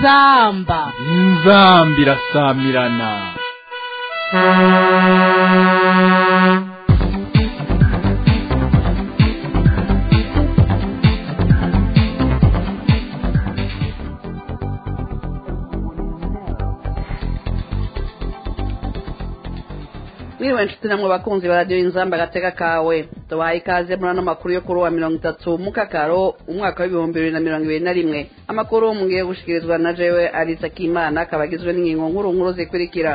inzamba inzamba irasamirana mwiriwe nshuti namwe bakunzi ba radiyo inzamba agateka kawe tubahaye ikaze muri ano makuru yo kuri uwa mirongo itatu mukakaro umwaka w'ibihumbi bibiri na mirongo ibiri na rimwe amakuru mugiye gushikirizwa na jewe arisa kimana akaba agizwe n'ingingo nkuru nkuru zikurikira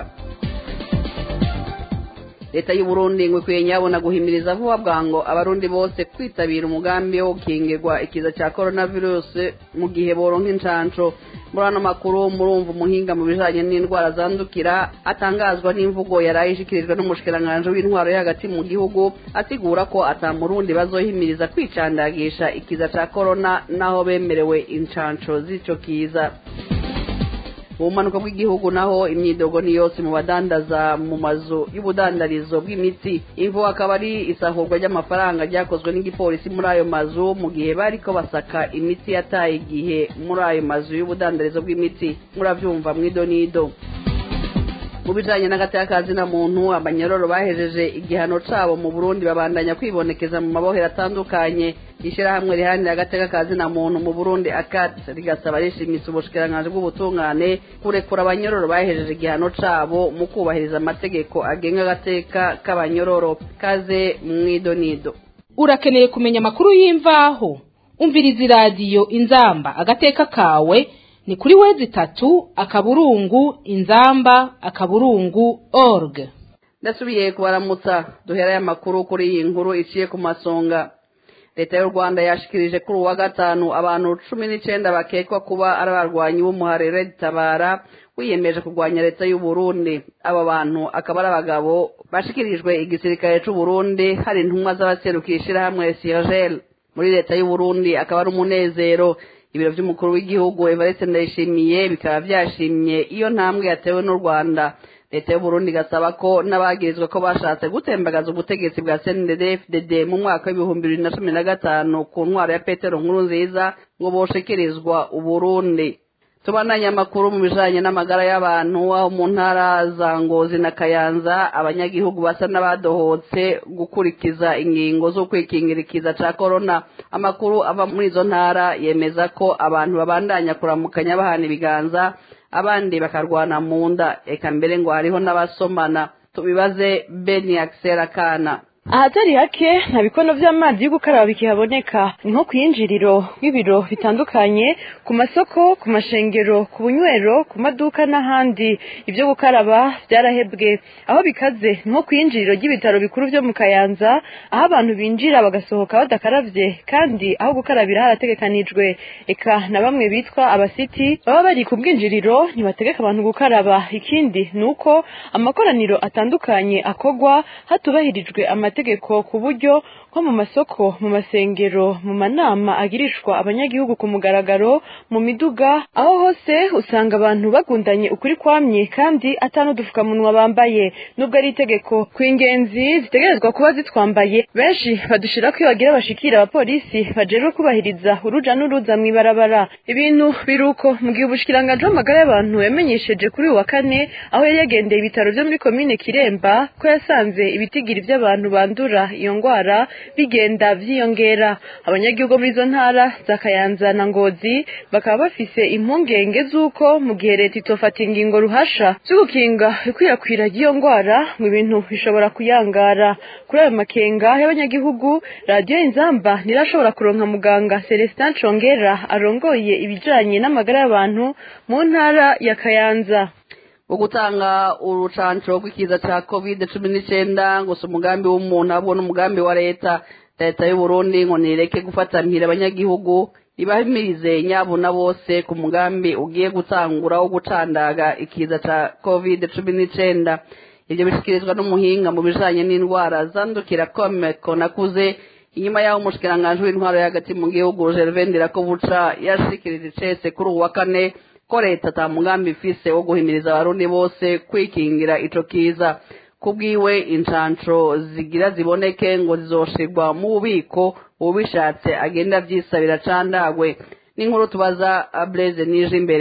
leta y'u Burundi ngo ikwiye nyabona guhimiriza vuba bwango abarundi bose kwitabira umugambi wo gukingirwa ikiza cya coronavirus mu gihe boronka incanco muri ano makuru murumva umuhinga mu bijanye n'indwara zandukira atangazwa n'imvugo yaraye ishikirijwe n'umushikiranganji w'intwaro yo hagati mu gihugu asigura ko ata murundi bazohimiriza kwicandagisha ikiza ca corona naho bemerewe incanco z'ico kiza mu bumanuko bw'igihugu naho imyidogo ni yose mu badandaza mu mazu y'ubudandarizo bw'imiti imvu akaba ari isahurwa ry'amafaranga ryakozwe n'igipolisi muri ayo mazu mu gihe bariko basaka imiti yataye igihe muri ayo mazu y'ubudandarizo bw'imiti muravyumva mwido nido mu bijanye n'agatekazi na muntu abanyororo bahejeje igihano cabo mu burundi babandanya kwibonekeza mu mabohero atandukanye ishirahamwe riharanira agateka kazi na muntu mu burundi akat rigasaba rishimitse ubushikiranganji bw'ubutungane kurekura abanyororo bahejeje igihano cabo mu kubahiriza amategeko agenga agateka k'abanyororo kaze mwidonido urakeneye kumenya amakuru y'imvaho umviriza iradiyo inzamba agateka kawe ni kuri wezi itatu akaburungu inzamba akaburungu org ndasubiye kubaramutsa duherayo amakuru kuri iyi nkuru iciye ku masonga leta y'u rwanda yashikirije kuri uwa gatanu abantu cumi n'icenda bakekwa kuba ari abarwanyi b'umuharire tabara wiyemeje kurwanya leta y'u Burundi aba bantu akaba ari abagabo bashikirijwe igisirikare c'u Burundi hari intumwa z'abaserukira ishirahamwe Siergel muri leta y'u Burundi akaba ari umunezero ibiro vy'umukuru w'igihugu Evariste Ndayishimiye bikaba vyashimye iyo ntambwe yatewe n'u Rwanda leta y'u Burundi igasaba ko n'abagirizwa ko bashatse gutembagaza ubutegetsi bwa CNDD-FDD mu mwaka w'ibihumbi bibiri na cumi na gatanu ku ntwaro ya Petero Nkurunziza ngo boshekerezwa Uburundi tubandanye amakuru mu bijanye n'amagara y'abantu aho mu ntara za Ngozi na Kayanza abanyagihugu basa n'abadohotse gukurikiza ingingo zo kwikingira ikiza ca corona amakuru ava muri izo ntara yemeza ko abantu babandanya kuramukanya bahana ibiganza abandi bakarwana mu nda eka mbere ngo hariho n'abasomana tubibaze Beni Axel Kana ahatari hake nta bikono vy'amazi yo gukaraba bikihaboneka ni nko kwinjiriro nk'ibiro bitandukanye ku masoko ku mashengero ku bunywero ku maduka n'ahandi ibyo gukaraba vyarahebwe aho bikaze ni nko kwinjiriro ry'ibitaro bikuru vyo mu kayanza aho abantu binjira bagasohoka badakaravye kandi aho gukarabira harategekanijwe eka na bamwe bitwa abasiti baba bari ku bwinjiriro ntibategeka abantu gukaraba ikindi ni uko amakoraniro atandukanye akogwa hatubahirijwe amategeko amategeko ku buryo nko mu masoko mu masengero mu manama agirishwa abanyagihugu ku mugaragaro mu miduga aho hose usanga abantu bagundanye ukuri kwamye kandi atanudufukamunwa bambaye nubwo ari itegeko ku ingenzi zitegerezwa kuba zitwambaye benshi badushira ko iyo bagira bashikira abapolisi bajejwe kubahiriza uruja n'uruza mw'ibarabara ibintu biruko mu gihe ubushikiranganji w'amagara y'abantu yamenyesheje kuri uyu wa kane aho yari yagendeye ibitaro vyo muri komine kiremba ko yasanze ibitigiri vy'abantu bandura iyo ngwara bigenda vyiyongera abanyagihugu muri izo ntara za Kayanza na Ngozi bakaba bafise impungenge z'uko mu gihe leta itofata ingingo ruhasha zo gukinga ikwirakwira ry'iyo ngwara ngo ibintu bishobora kuyangara kuri ayo makenga y'abanyagihugu radiyo inzamba ntirashobora kuronka muganga Celestin Congera arongoye ibijanye n'amagara y'abantu mu ntara ya Kayanza ugutanga urucanco rw'ikiza ca covid cumi n'icenda gusa umugambi w'umuntu ahubwo n'umugambi wa leta leta y'u Burundi ngo nireke gufatanira abanyagihugu ibahimirize nyabuna bose ku mugambi ugiye gutangura wo gucandaga ikiza ca covid cumi n'icenda ivyo bishikirizwa n'umuhinga mu bijanye n'indwara zandukira komeko nakuze inyuma y'aho umushikiranganji w'intwaro hagati mu gihugu Gervais Ndirakobuca yashikirije icese kuri uwa kane ko leta ata mugambi ifise wo guhimiriza abarundi bose kwikingira ico kiza kubwiwe incanco zigira ziboneke ngo zizoshirwa mu bubiko ubishatse agenda avyisabira candagwe n'inkuru tubaza Blaise nije imbere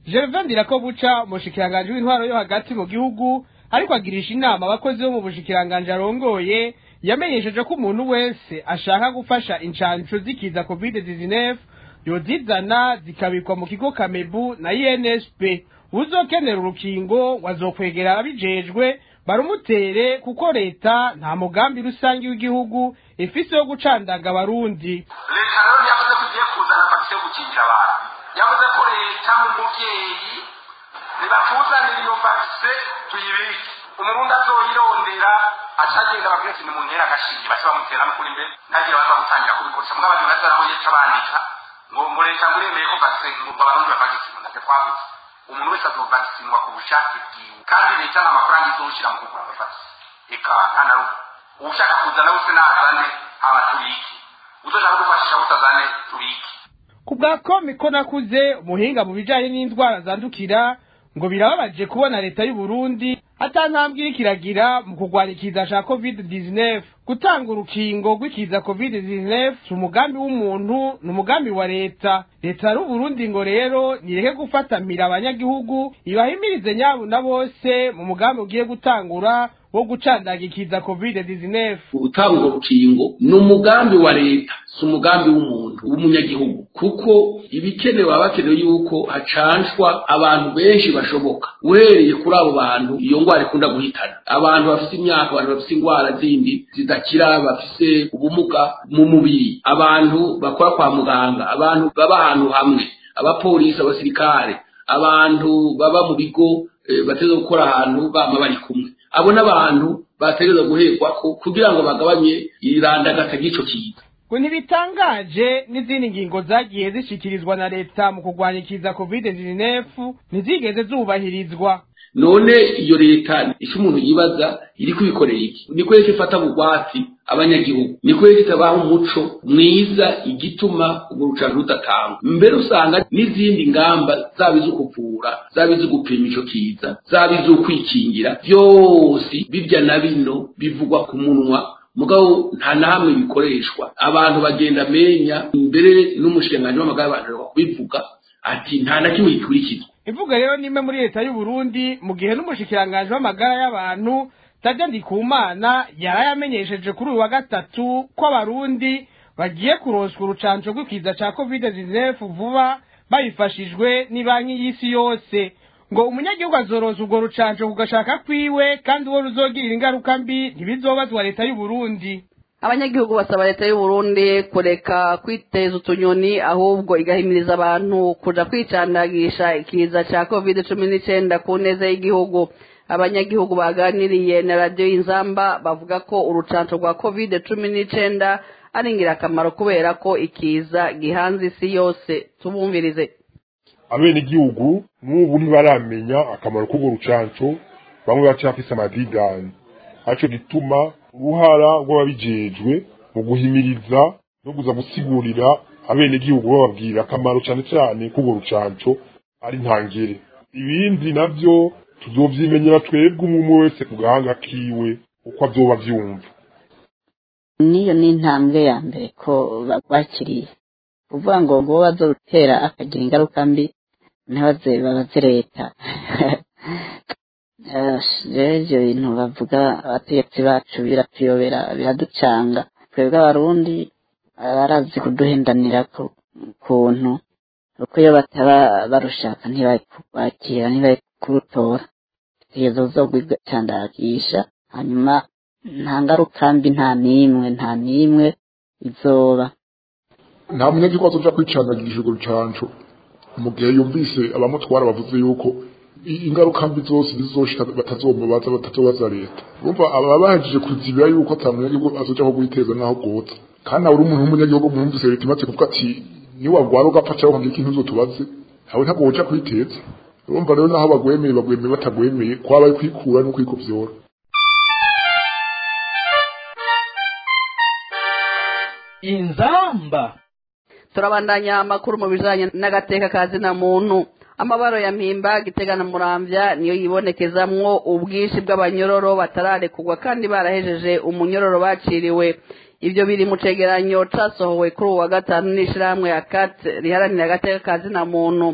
gervain ndirakobuca umushikiranganji w'intwaro yo hagati mu gihugu ariko agirisha inama abakozi bo mu bushikiranganji arongoye yamenyesheje ko umuntu wese ashaka gufasha incanco zikiza covid 19 yozizana zikabikwa mu kigo kamebu na insp uzokenera urukingo wazokwegera abijejwe barumutere kuko leta nta mugambi rusange w'igihugu ifise wo gucandaga abarundi leta rero yavuze ko igiye kuzana vakisi yo gukingira abantu yavuze ko leta nk'umubyeyi nibakuzanira iyo vakisi tuyibike umurundi azoyirondera acagenda babwira ati nimuntera agashinge bace bamutera no kuri mbere ntagire baza gutangira kubikoresha mugabo abantu baza aho yica bandika ngo ngo leta ngo iremeye ko vakisi ngo abarundi bavagisinwa ntacyo twavuze umuntu wese azovagisinwa ku bushake bwiwe kandi leta nta mafaranga izoshyira mu kugura agafakisi eka nta na rumwe ushaka kuzana wese nazane hama tubike uzoshaka gufashisha utazane tubike ku bwa komiko nakuze umuhinga mu bijanye n'indwara zandukira ngo birababaje kubona leta y'u Burundi atantambwe iriko iragira mu kurwanya ikiza ca covid-19 gutanga urukingo rw'ikiza covid-19 si umugambi w'umuntu ni umugambi wa leta leta y'u Burundi ngo rero nireke gufatamira abanyagihugu ibahimirize nyabo na bose mu mugambi ugiye gutangura wo gucandaga ikiza covid-19 gutanga urukingo ni umugambi wa leta si umugambi w'umuntu w'umunyagihugu kuko ibikenewe baba bakenewe yuko hacanshwa abantu benshi bashoboka uhereye kuri abo bantu iyo ndwara ikunda guhitana abantu bafite imyaka abantu bafite indwara zindi zidakira bafite ubumuga mu mubiri abantu bakora kwa muganga abantu baba ahantu hamwe abapolisi abasirikare abantu baba mu bigo bateza gukora ahantu bama bari kumwe abo n'abantu bategereza guherwa kugira ngo bagabanye irandagata ry'ico kiza ngo ntibitangaje n'izindi ngingo zagiye zishikirizwa na leta mu kurwanya ikiza covid-19 ntizigeze zubahirizwa none iyo leta icyo umuntu yibaza iri kubikorera iki ni ko ifata bugwati abanyagihugu ni ko itabaha umuco mwiza igituma urwo rucanco rudatangwa mbere usanga n'izindi ngamba zaba izo kuvura zaba izo gupima ico kiza zaba izo kwikingira byose bibya na bino bivugwa ku munwa mugabo nta na hamwe bikoreshwa abantu bagenda amenya mbere n'umushikiranganji w'amagara abantu kubivuga ati nta na kimwe gikurikizwa ivuga rero nimwe muri leta y'u Burundi mu gihe n'umushikiranganji w'amagara y'abantu Tadja Ndikumana yarayamenyesheje kuri uyu wa gatatu ko abarundi bagiye kuronswa urucanco rw'ikiza ca covid-19 vuba babifashijwe n'ibanki y'isi yose ngo umunyagihugu azoroza urwo rucanco ku gashaka kwiwe kandi uwo ruzogirira ingaruka mbi ntibizobazwa leta y'u Burundi abanyagihugu basaba leta y'u Burundi kureka kwiteza utunyoni ahubwo igahimiriza abantu kuja kwicandagisha ikiza ca covid cumi n'icenda ku neza y'igihugu abanyagihugu baganiriye na radiyo y'inzamba bavuga ko urucanco rwa covid cumi n'icenda ari ingirakamaro kubera ko ikiza gihanze isi yose tubumvirize abenegihugu n'ubu ntibaramenya akamaro k'urwo rucanco bamwe bacafise amadidani aco gituma uruhara rw'ababijejwe mu guhimiriza no kuza gusigurira abenegihugu bababwira akamaro cane cane k'urwo rucanco ari ntangere ibindi navyo tuzovyimenyera twebwe umwe wese ku gahanga kiwe uko avyoba vyumva niyo ni intambwe ya mbere ko bakiriye kuvuga ngo ngo bazorutera akagira ingaruka mbi ntibaze babaze leta rero ibyo bintu bavuga abategetsi bacu biratuyobera biraducanga twebwe abarundi barazi kuduhendanira ku kuntu kuko iyo bataba barushaka ntibakubakira ntibakurutora kugeza uzogwicandagisha hanyuma nta ngaruka mbi nta n'imwe nta n'imwe izoba nta munyagihugu azoja kwicandagisha urwo rucanco mu gihe yumvise abamutwara bavuze yuko ingaruka mbi zose zizoshika batazomubaza batazobaza leta urumva aba bahejeje kuzibira yuko ata munyagihugu azoja ko guiteza naho gota kandi nawe uri umuntu w'umunyagihugu mwumvise leta imaze kuvuga ati niwagwara ugapfa cyangwa ukagira ikintu uzotubaze nawe ntabwo woja kwiteza urumva rero naho bagwemeye bagwemeye batagwemeye kwaba ari kwikura no kwikovyora inzamba turabandanya amakuru mu bijanye n'agateka ka zina muntu amabaro ya mpimba gitega na muramvya niyo yibonekezamwo ubwinshi bw'abanyororo batararekugwa kandi barahejeje umunyororo baciriwe ivyo biri mu cegeranyo casohowe kuri uwa gatanu n'ishirahamwe ya kat riharanira agateka ka zina muntu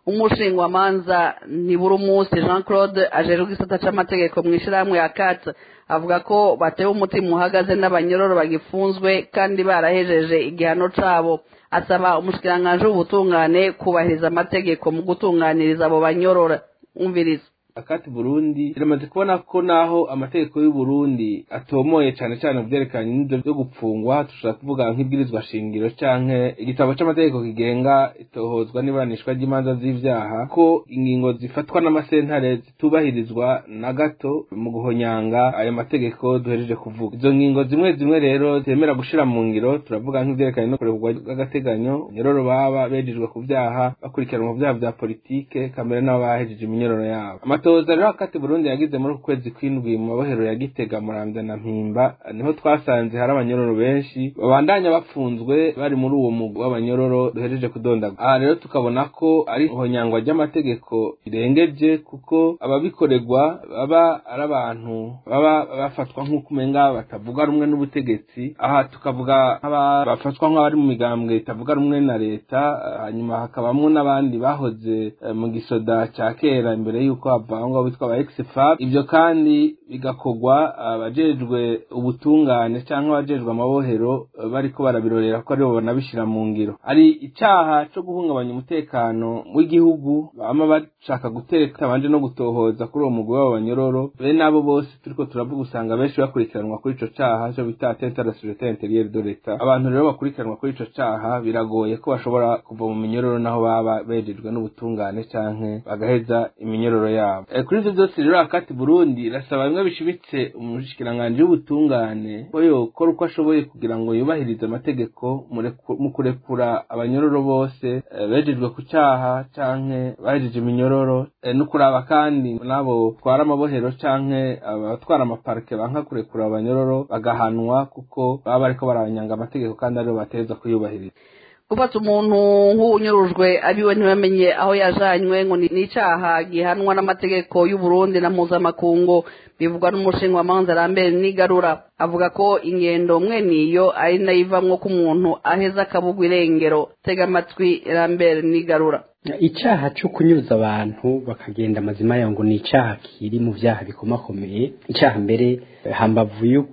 umushingwamanza ntibura umunsi jean claude ajejwe igisata c'amategeko mu ishirahamwe ya kat avuga ko batewe umutima uhagaze n'abanyororo bagifunzwe kandi barahejeje igihano cabo asaba umushikiranganji w'ubutungane kubahiriza amategeko mu gutunganiriza abo banyorora umviriza akati burundi iramaze kubona ko naho amategeko y'u Burundi atomoye cyane cyane mu byerekanye n'ibyo byo gupfungwa dushobora kuvuga nk'ibwirizwa shingiro canke igitabo c'amategeko kigenga itohozwa n'iburanishwa ry'imanza z'ivyaha ko ingingo zifatwa n'amasentare zitubahirizwa na gato mu guhonyanga ayo mategeko duhejeje kuvuga izo ngingo zimwe zimwe rero zemera gushira mu ngiro turavuga nk'ivyerekanye no kurekurwa bw'agateganyo nyororo baba bejejwe ku vyaha bakurikiranwa ku vyaha vya politike kamere n'abo bahejeje iminyororo yabo amatoza rero akati burundi yagize muri uku kwezi kw'indwi mu mabohero ya gitega muramvya na mpimba niho twasanze hari abanyororo benshi babandanya bafunzwe bari muri uwo mugwi w'abanyororo duhejeje kudondaga aha rero tukabona ko ari ihonyangwa ry'amategeko rirengeje kuko ababikorerwa baba ari abantu baba bafatwa nk'uko umenga batavuga rumwe n'ubutegetsi aha tukavuga nk'aba bafatwa nk'abari mu migambwe itavuga rumwe na leta hanyuma hakabamwo n'abandi bahoze eh, mu gisoda ca kera imbere y'uko bavangwa bitwa aba exfab ibyo kandi bigakorwa abajejwe ubutungane cyangwa abajejwe amabohero eh, bariko barabirorera ko aribo banabishira mu ngiro ari icaha co guhungabanya umutekano w'igihugu bama bashaka guteka abanje no gutohoza kuri uwo mugwi w'abo banyororo bene abo bose turiko turavuga usanga benshi bakurikiranwa kuri ico caha co bita atteinte à la sécurité intérieure de l'État abantu rero bakurikiranwa kuri ico caha biragoye ko bashobora kuva mu minyororo naho baba bejejwe n'ubutungane canke bagaheza iminyororo yabo e, kuri ivyo byose rero akati Burundi irasaba bimwe bishimitse umushikiranganji w'ubutungane ko yokora uko ashoboye kugira ngo yubahirize amategeko mureku- mu kurekura abanyororo bose eh, bejejwe ku caha canke bahejeje iminyororo eh, no kuraba kandi n'abo twara amabohero canke abatwara amaparike banka kurekura abanyororo bagahanwa kuko baba bariko baranyanga amategeko kandi aribo bateza kuyubahiriza gufata umuntu nk'uwunyurujwe abiwe ntibamenye aho yajanywe ngo ni ni icaha gihanwa n'amategeko y'u Burundi na mpuzamakungu bivugwa n'umushingamanza Lambert Nigarura avuga ko ingendo mwene iyo ari nayo ivamwo ko umuntu aheza akabugwa irengero tega amatwi Lambert Nigarura icyaha cyo kunyuza abantu bakagenda amazima yayo ngo ni icyaha kiri mu byaha bikomakomeye icyaha mbere eh, hambavu yo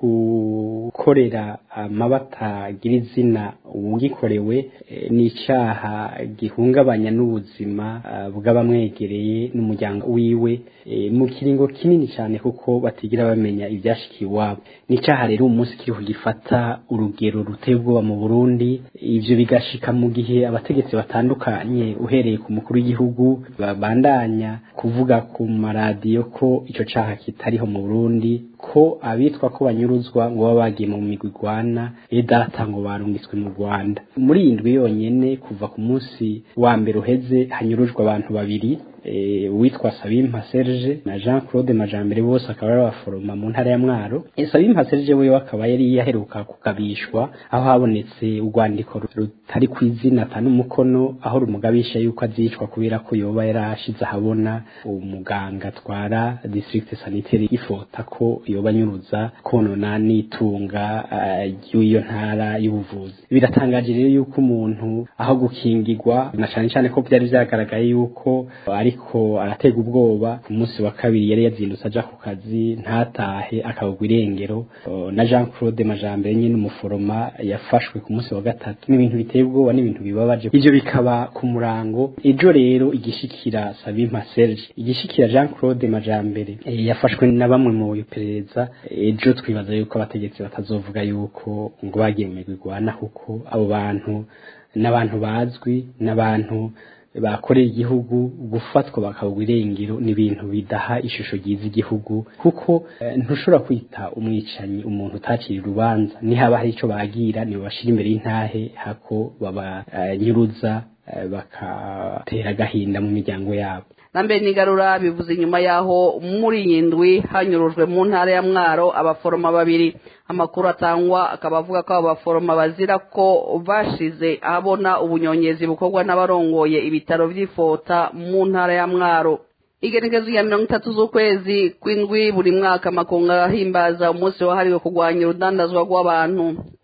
gukorera amabata agira izina uwugikorewe eh, ni icyaha gihungabanya n'ubuzima ah, bw'abamwegereye n'umuryango wiwe eh, mu kiringo kinini cyane kuko batigira bamenya ibyashikiye iwabo ni icyaha rero umunsi kiriho gifata urugero ruteye ubwoba mu burundi ibyo bigashika mu gihe abategetsi batandukanye uhereye ku mukuru w'igihugu babandanya kuvuga ku maradiyo ko icyo caha kitariho mu burundi ko abitwa ko banyuruzwa ngo baba bagiye mu migwi igwana data ngo barungitswe mu rwanda muri iyi ndwi yonyene kuva ku munsi wa mbere uheze hanyurujwe abantu babiri eh, uwitwa Sabimpa Serge na Jean Claude Majambere bose akaba ari abaforoma mu ntara ya Mwaro Eh, Sabimpa Serge we akaba yari yaheruka kukabishwa aho habonetse urwandiko rutari ku izina atanu umukono aho rumugabisha yuko azicwa kubera ko yoba yarashize ahabona umuganga atwara district sanitaire ifota ko yoba anyuruza konona n'itunga eh, ry'iyo ntara y'ubuvuzi biratangaje rero yuko umuntu aho gukingirwa na cyane cyane ko byari byagaragaye yuko ariko aratega ubwoba ku munsi wa kabiri yari yazindutse aja ku kazi ntatahe akabugwa irengero O, na Jean Claude Majambere nyine umuforoma yafashwe ku munsi wa gatatu n'ibintu biteye ubwoba n'ibintu bibabaje ivyo bikaba ku murango ejo rero igishikira Sabimpa Serge igishikira Jean Claude Majambere eh, yafashwe na bamwe mu iperereza ejo twibaza yuko abategetsi batazovuga yuko ngo bagiye mu migwi igwana kuko abo bantu n'abantu bazwi n'abantu bakorera igihugu gufatwa bakabugwa irengero ni ibintu bidaha ishusho ryiza igihugu kuko eh, ntushobora kwita umwicanyi umuntu utacira urubanza nihaba hari icyo bagira nibo bashira imbere y'intahe hako babanyuruza eh, bakatera agahinda mu miryango yabo Lambert Nigarura bivuze inyuma yaho muri iyi ndwi hanyurujwe mu ntara ya Mwaro abaforoma babiri amakuru atangwa akaba avuga ko abo baforoma bazira ko bashize ahabona ubunyonyezi bukorwa n'abarongoye ibitaro vy'ifota mu ntara ya Mwaro igenekezo ya mirongo itatu z'ukwezi kw'indwi buri mwaka amakungu arahimbaza umunsi wahariwe kurwanya urudandazwa rw'abantu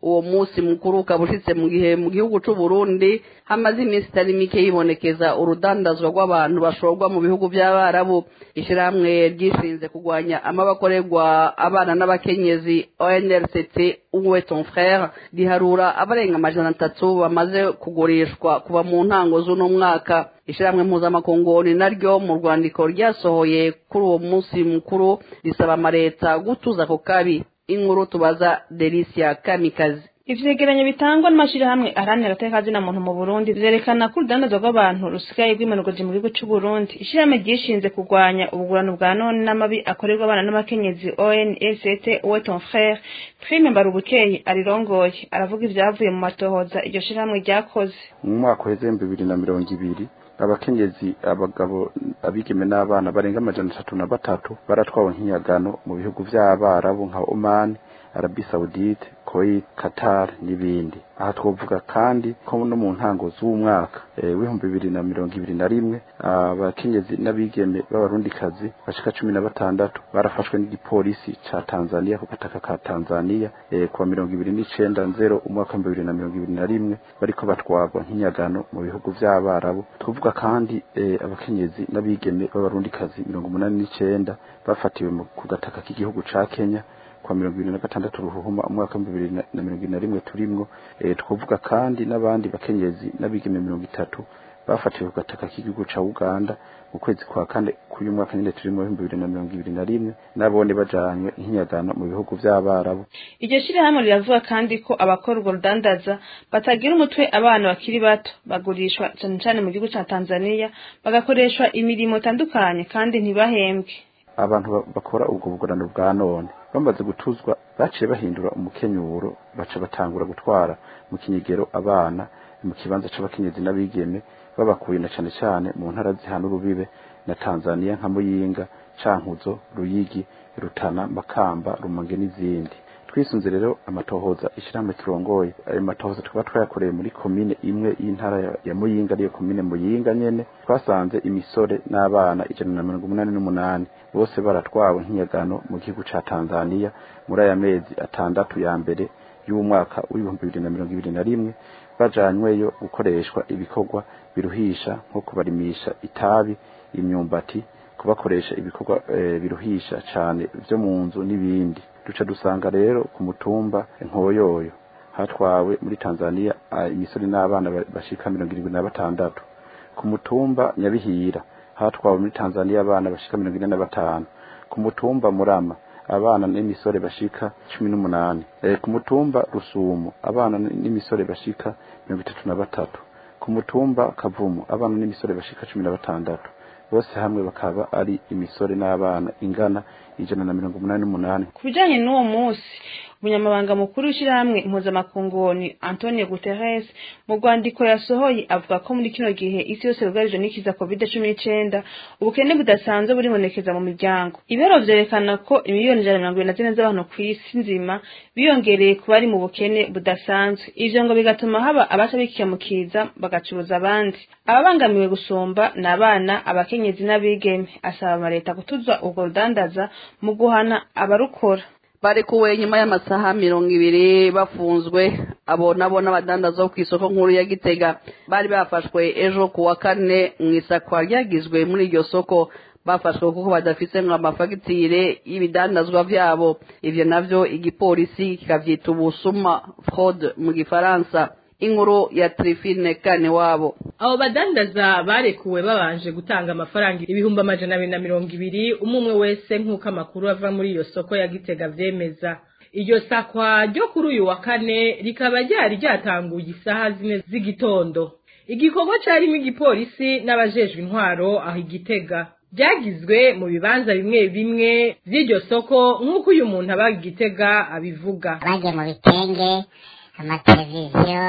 uwo munsi mukuru ukaba ushitse mu gihe mu gihugu c'u Burundi hamaze iminsi itari mike yibonekeza urudandazwa rw'abantu bashorwa mu bihugu by'abarabu ishyirahamwe ryishinze kurwanya amabakorerwa abana n'abakenyezi ONRCT uwe ton frère riharura abarenga amajana atatu bamaze kugurishwa kuva mu ntango z'uno mwaka ishyirahamwe mpuzamakungu ni naryo mu rwandiko ryasohoye kuri uwo munsi mukuru risaba amaleta gutuza ako kabi inkuru tubaza Delicia Kamikazi ivyegeranyo bitangwa n'amashirahamwe aharanira agateka kazina muntu mu Burundi vyerekana ko urudandazwa rw'abantu rusigaye rw'imanugoje mu gihugu c'u Burundi ishirahamwe ryishinze kurwanya ubugurano bwa none n'amabi akorerwa abana n'abakenyezi ONLCT Uwe ton frère Prime Mbarubukeye arirongoye aravuga ivyavuye mu matohoza iryo shirahamwe ryakoze mu mwaka uheze bibiri na mirongo ibiri abakenyezi abagabo abigeme n'abana barenga amajana atatu na batatu baratwawe nk'inyagano mu bihugu vy'abarabu nka Oman Arabi Saudite Kuwait Qatar n'ibindi aha twovuga kandi ko no mu ntango z'umwaka w'ibihumbi bibiri na mirongo ibiri na rimwe abakenyezi n'abigeme b'abarundikazi bashika cumi na batandatu barafashwe n'igipolisi ca Tanzania ku gataka ka Tanzania kuwa mirongo ibiri n'icenda nzero umwaka w'ibihumbi bibiri na mirongo ibiri na rimwe bariko batwarwa nk'inyagano mu bihugu vy'abarabu tuvuga kandi abakenyezi n'abigeme b'abarundikazi mirongo umunani n'icenda bafatiwe ku gataka k'igihugu ca Kenya kwa mirongo ibiri na gatandatu ruhuhuma umwaka w'ibihumbi bibiri na mirongo ibiri na rimwe turimwo twavuga kandi n'abandi bakenyezi n'abigeme mirongo itatu bafatiwe ku gataka k'igihugu ca uganda mu kwezi kwa kane k'uyu mwaka nyine turimo w'ibihumbi bibiri na mirongo ibiri na rimwe n'abone bajanywe nk'inyagano mu bihugu vy'abarabu iryo shirahamwe riravuga kandi ko abakora urwo rudandaza batagira umutwe abana bakiri bato bagurishwa cane cane mu gihugu ca tanzania bagakoreshwa imirimo itandukanye kandi ntibahembwe abantu bakora ubwo bugorano bwa none bamaze gutuzwa baciye bahindura umukenyuro baca batangura gutwara mu kinyegero abana mu kibanza c'abakenyezi n'abigeme babakuye na cane cane mu ntara zihana urubibe na Tanzania nka Muyinga Cankuzo Ruyigi Rutana Makamba Rumonge n'izindi twisunze rero amatohoza ishyirahamwe kirongoye ayo matohoza tukaba twayakoreye muri komine imwe y'intara ya Muyinga ariyo komine Muyinga nyene twasanze imisore n'abana ijana na mirongo umunani n'umunani bose baratwawe nk'inyagano mu gihugu ca Tanzania muri aya mezi atandatu ya mbere y'umwaka w'ibihumbi bibiri na mirongo ibiri na rimwe bajanyweyo gukoreshwa ibikorwa biruhisha nko kubarimisha itabi imyumbati kubakoresha ibikorwa e, biruhisha cane vyo mu nzu n'ibindi duca dusanga rero ku mutumba nkoyoyo hatwawe muri Tanzania imisore n'abana bashika mirongo irindwi na batandatu ku mutumba nyabihira hatwawe muri Tanzania abana bashika mirongo ine na batanu ku mutumba murama abana n'imisore bashika cumi n'umunani e, ku mutumba rusumo abana n'imisore bashika mirongo itatu na batatu ku mutumba kavumu abana n'imisore bashika cumi na batandatu bose hamwe bakaba ari imisore n'abana ingana ijana na mirongo umunani n'umunani ku bijanye n'uwo munsi umunyamabanga mukuru w'ishyirahamwe impuzamakungu ni antonio guterres mu rwandiko yasohoye avuga ko muri kino gihe isi yose yugarijwe n'ikiza covid cumi n'icenda ubukene budasanzwe buribonekeza mu miryango ibero vyerekana ko imiliyoni ijana na mirongo ibiri na zine z'abantu ku isi nzima biyongereye ku bari mu bukene budasanzwe ivyo ngo bigatuma haba abaca bikiyamukiza bagacuruza abandi ababangamiwe gusumba ni abana abakenyezi n'abigeme asaba amaleta gutuza urwo rudandaza mu guhana abarukora barekuwe nyuma y'amasaha mirongo ibiri bafunzwe abo nabo n'abadandaza bo ku isoko nkuru ya gitega bari bafashwe ejo ku wa kane mu isakwa ryagizwe muri iryo soko bafashwe kuko badafise ngo amafagitire y'ibidandazwa vyabo ivyo navyo igipolisi kikavyita ubusuma fraude mu gifaransa inkuru ya Trifine kane wabo abo badandaza barekuwe babanje gutanga amafaranga ibihumbi amajana abiri na mirongo ibiri umwe umwe wese nk'uko amakuru ava muri iyo soko ya gitega vyemeza iryo sakwa ryo kuri uyu wa kane rikaba ryari ryatanguye isaha zine z'igitondo igikorwa carimo igipolisi n'abajejwe intwaro aho igitega byagizwe mu bibanza bimwe bimwe vy'iryo soko nk'uko uyu muntu aba igitega abivuga bagiye mu bitenge amateleviziyo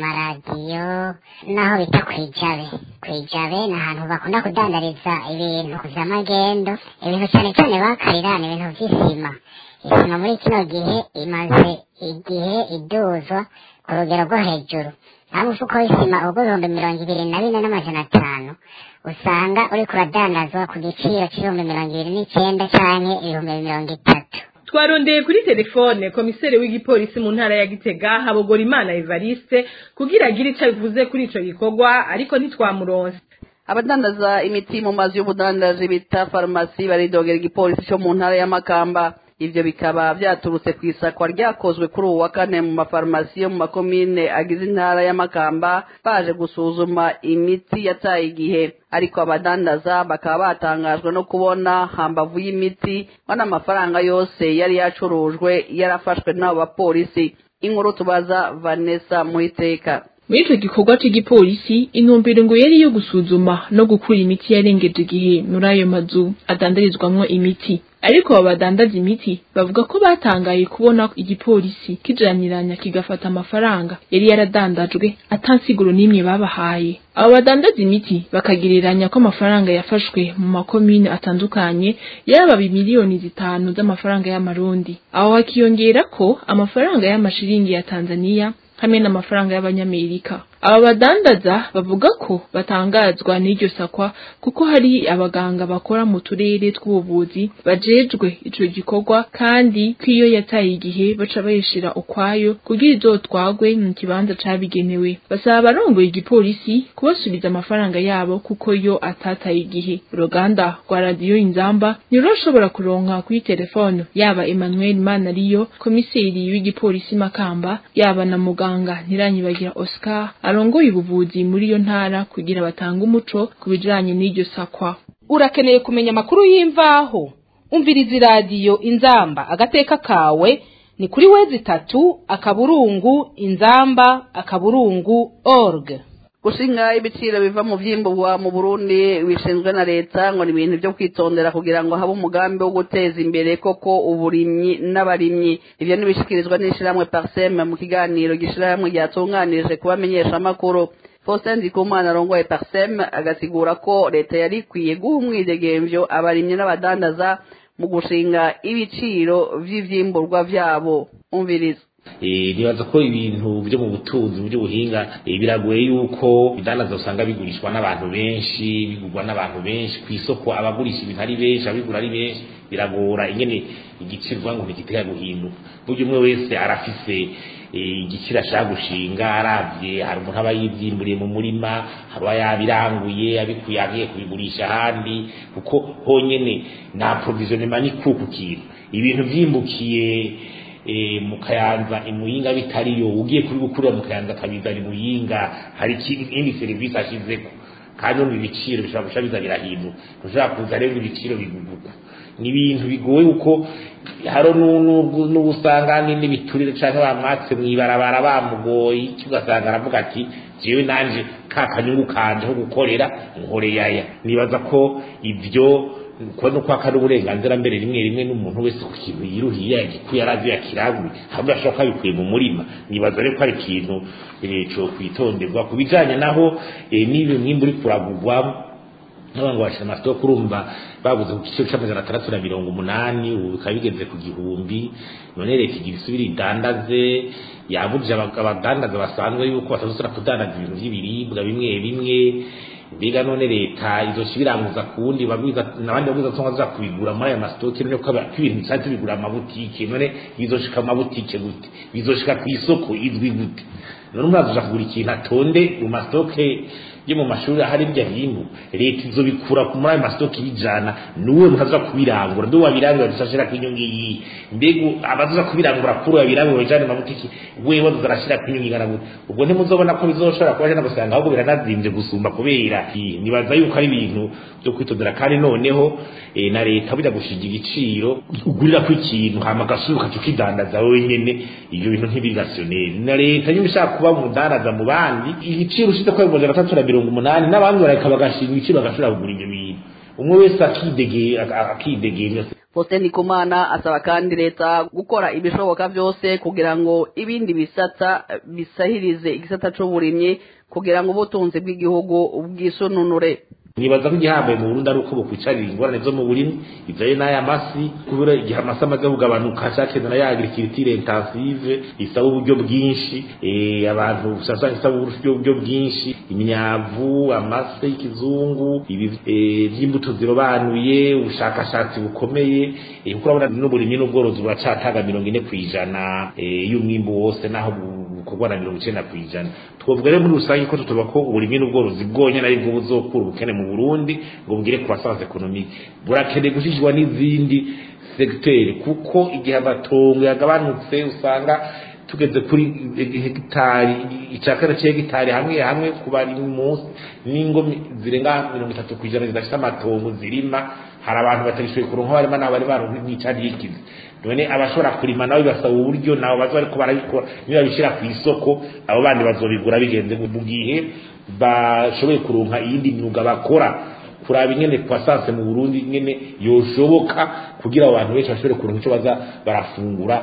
amaradiyo naho bita kwijabe kwijabe ni ahantu bakunda kudandariza ibintu vy'amagendo ibintu cyane cyane bakarira ni ibintu vy'isima isima muri kino gihe imaze igihe iduzwa ku rugero rwo hejuru nta mufuko w'isima ubwo ibihumbi mirongo ibiri na bine n'amajana atanu usanga uriko uradandazwa ku giciro c'ibihumbi mirongo ibiri n'icenda canke ibihumbi mirongo itatu twarondeye kuri telefone komiseri w'igipolisi mu ntara ya gitega habogora imana evariste kugira agire icyo abivuze kuri ico gikorwa ariko ntitwamuronse abadandaza imiti mu mazu y'ubudandaji bita farumasi baridogera igipolisi cyo mu ntara y'amakamba ivyo bikaba vyaturutse ku isakwa ryakozwe kuri uwu wa kane mu mafarumasi yo mu makomine agize intara y'amakamba baje gusuzuma imiti yataye igihe ariko abadandaza bakaba batangajwe no kubona hambavu y'imiti ngo n'amafaranga yose yari yacurujwe yarafashwe n'abo bapolisi inkuru tubaza vanessa muhiteka muri ico gikorwa c'igipolisi intumbero ngo yari iyo gusuzuma no gukura imiti yarengeje igihe muri ayo mazu adandarizwamwo imiti ariko abo badandaza imiti bavuga ko batangaye kubona igipolisi kijaniranya kigafata amafaranga yari yaradandajwe atansiguro n'imwe babahaye abo badandaza imiti bakagereranya ko amafaranga yafashwe mu makomine atandukanye yaba miliyoni zitanu z'amafaranga y'amarundi aho hakiyongera ko amafaranga y'amashiringi ya tanzaniya hamwe n'amafaranga y'abanyamerika aba badandaza bavuga ko batangazwa n'iryo sakwa kuko hari abaganga bakora mu turere tw'ubuvuzi bajejwe ico gikorwa kandi ko iyo yataye igihe baca bayishira ukwayo kugira izotwagwe mu kibanza cabigenewe basaba abarongoye igipolisi kubasubiza amafaranga yabo kuko yo atataye igihe uruganda rwa radiyo inzamba ntirushobora kuronka kuri telefone yaba emmanuel manariyo komiseri w'igipolisi makamba yaba na muganga ntiranyibagira oscar arongoye ubuvuzi muri iyo ntara kugira batange umuco ku bijanye n'iryo sakwa urakeneye kumenya amakuru y'imvaho umviriza iradiyo inzamba agateka kawe ni kuri wezi itatu akaburungu inzamba akaburungu org gushinga ibiciro biva mu vyimburwa mu Burundi bishinzwe na leta ngo ni ibintu byo kwitondera kugira ngo habe umugambi wo guteza imbere koko uburimyi n'abarimyi ivyo nibishikirizwa n'ishirahamwe Parsem mu kiganiro gishirahamwe ryatunganije kubamenyesha amakuru Faustin Ndikumana arongoye Parsem agasigura ko leta yari ikwiye guha umwidegemvyo abarimyi n'abadandaza mu gushinga ibiciro vy'ivyimburwa vyabo umviriza nibaza ko ibintu byo mu butunzi mu by'ubuhinga biragoye yuko bidandaza usanga bigurishwa n'abantu benshi bigurwa n'abantu benshi ku isoko abagurisha ibintu ari benshi abigura ari benshi biragora ingene igiciro uvuga ngo ntigitega guhinduka burya umwe wese arafise igiciro ashaka gushinga arabye hari umuntu aba yibyimburiye mu murima aba yabiranguye abikuye agiye kubigurisha ahandi kuko honyene nta provisionnement ni kuku kintu ibintu vyimbukiye mu kayanza imuyinga bitariyo ugiye kuri gukurira mu kayanza akabizana imuyinga hari ikindi serivisi ashizeko kandi no ibiciro bishobora guca biza birahinduka ntushobora kuza rero ibiciro biguguka ni ibintu bigoye uko haro n'ubusanga n'ibiturire canke bamwatse mw'ibarabara bamugoye iki ugasanga aravuga ati jewe nanje ka kanyungu kanje ko gukorera nkoreyaya nibaza ko ivyo ko no kwaka n'uburenganzira mbere rimwe rimwe n'umuntu wese ku kintu yiruhiye yagikuye arazi yakiraguye hamwe ashobora kabikuye mu murima nibaza rero ko ari ikintu co kwitonderwa ku bijanye naho n'ibi mwimbu uri kuragurwa n'abantu bashira amasoko kurumva baguze ku giciro c'amajana atandatu na mirongo umunani ubu bikaba bigeze ku gihumbi none leta igira isubire idandaze yabujije abadandaza basanzwe yuko batazosubira kudandaza ibintu vy'ibiribwa bimwe bimwe mbega none leta izoca ibiranguza ku wundi bagwiza nabandi bagwiza tonga za kubigura muri aya masitoke none ko ibintu bisanzwe bigura amabutike none bizoshika mu mabutike gute bizoshika ku isoko izwi gute none umwe azoja kugura ikintu atonde mu masitoke yo mu mashuri ahari bya hindu leta izobikura muri ayo masitoke ibijana nuwe mutaza kubirangura nduwe wabirangura dusashira ku inyungu iyi mbega abaza kubirangura kuri wabirangura bijane mu mabutike wewe uzarashira ku inyungu ingana gute ubwo ntimuzobona ko bizoshobora kuba no gusanga ahubwo biranazimvye gusumba kubera nibaza yuko ari ibintu byo kwitondera kandi noneho na leta burya gushinga igiciro ugurira ko ikintu hama gasuka tukidandaza wenyene ibyo bintu ntibirationeri na leta nyine ushaka kuba umudandaza mu bandi igiciro ushite ko ibihumbi atatu na mirongo umunani n'abandi bareka bagashinga ibiciro bagashobora kugura ibyo bintu umwe wese akidegera Faustin Ndikumana asaba kandi leta gukora ibishoboka byose kugira ngo ibindi bisata bisahirize igisata c'uburimyi kugira ngo ubutunzi bw'igihugu bwisununure nibaza ko igihambaye mu Burundi ari uko bokwicarira ingorane zo mu burimi ivyaye n'aya masi kubera igihe amasi amaze kugabanuka cakenda ya agriculture intensive isaba uburyo bwinshi eh abantu usanga isaba uburyo bwinshi imyavu amase y'ikizungu ibi vy'imbuto zirobanuye ubushakashatsi bukomeye kuko urabona n'uburimyi n'ubworozi buracataga mirongo ine kw'ijana y'umwimbu wose naho bukorwa na mirongo icenda kw'ijana twovuga rero muri rusange ko tutuba ko uburimyi n'ubworozi bwonyene aribwo buzokura ubukene mu Burundi ngo bugire croissance économique burakeneye gushigirwa n'izindi segiteri kuko igihe amatongo yagabanutse usanga tugeze kuri hegitari icakana c'hegitari hamwe hamwe ku bari munsi n'ingo zirenga mirongo itatu kw'ijana zidafise amatongo zirima hari abantu batagishoboye kuronka barima nabo bari baronka nk'icarikizi none abashobora kurima nabo bibasaba uburyo nabo baza bariko barabikora niba babishira ku isoko abo bandi bazobigura bigenze mu gihe bashoboye kuronka iyindi myuga bakora kuraba ingene croissance mu Burundi ingene yoshoboka kugira abantu benshi bashobore kuronka ico baza barafungura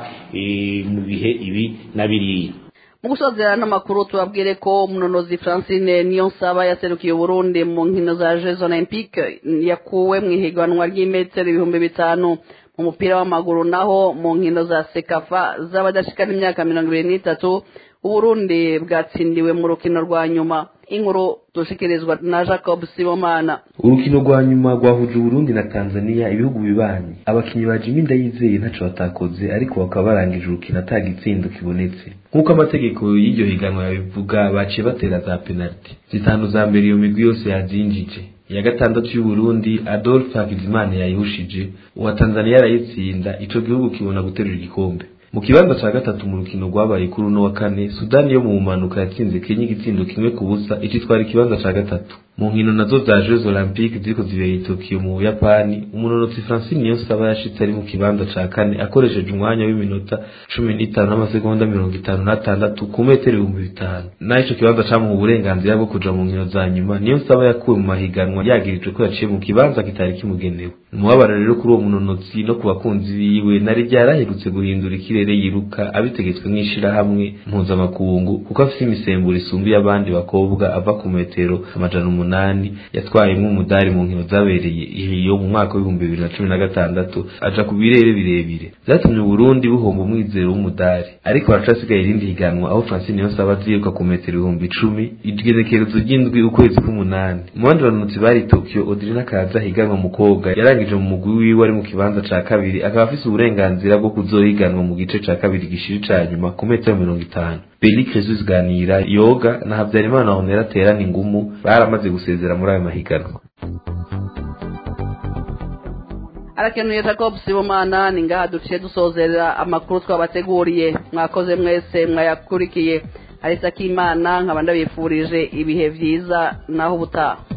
mu bihe ibi na biriya mu gusozera n'amakuru tubabwire ko umunonozi francine niyo nsaba yaserukiye uburundi mu nkino za jeux olympique yakuwe mu ihiganwa ry'imetero ibihumbi bitanu mu mupira w'amaguru naho mu nkino za sekafa z'abadashikana imyaka mirongo ibiri n'itatu uburundi bwatsindiwe mu rukino rwa nyuma inkuru dushikirizwa na jacob sibomana urukino rwa nyuma rwahuje uburundi na tanzania ibihugu bibanyi abakinnyi ba jimi ndayizeye ntaco batakoze ariko bakaba barangije urukino ata gitsindo kibonetse nk'uko amategeko y'iryo higanwa yabivuga baciye batera za penaliti zitanu za mbere iyo migwi yose yazinjije iya gatandatu y'uburundi adolphe hakizimana yayihushije uwa tanzania arayitsinda ico gihugu kibona guterura igikombe mu kibanza ca gatatu mu rukino rwabaye kuri uno wa kane sudani yo mu bumanuka yatsinze kenya igitsindo kimwe ku busa icitwara ikibanza ca gatatu mu nkino nazo za jeux olympique ziriko zibera i tokiyo mu buyapani umunonotsi francine niyonsaba yashitse ari mu kibanza ca kane akoresheje umwanya w'iminota cumi n'itanu n'amasegonda mirongo itanu n'atandatu ku metero ibihumbi bitanu naho ico kibanza camuha uburenganzira bwo kuja mu nkino za nyuma niyonsaba yakuwe mu mahiganwa yagirijwe ko yaciye mu kibanza kitari kimugenewe umubabaro rero kuri uwo munonotsi no ku bakunzi biwe nari ryaraherutse guhindura ikirere yiruka abitegetswe n'ishirahamwe mpuzamakungu kuko afise imisemburo isumbiye abandi bakobwa ava ku metero amajana umunani yatwayemwo umudari mu nkino zabereye iyo mu mwaka w'ibihumbi bibiri na cumi na gatandatu aja ku birere birebire vyatumye uburundi buhomba umwizero w'umudari ariko haracasigaye irindi higanwa aho francine yonsaba aziruka ku metero ibihumbi icumi igenekerezo ry'indwi ukwezi k'umunani mu bandi banonotsi bari tokiyo odrina kaza higanwa mukobwa yarangije mu mugwi wiwe ari mu kibanza ca kabiri akaba afise uburenganzira bwo kuzohiganwa mu gice ca kabiri gishiri ca nyuma ku metero mirongo itanu Beli Jesus Ganira Yoga na Habyarimana Honera Terana ingumu baramaze gusezera muri ayo mahiganwa arakenuye jacob sibomana ni ngaha duciye dusozera amakuru twabateguriye mwakoze mwese mwayakurikiye harisa k'imana nkaba ndabifurije ibihe vyiza naho ubutaha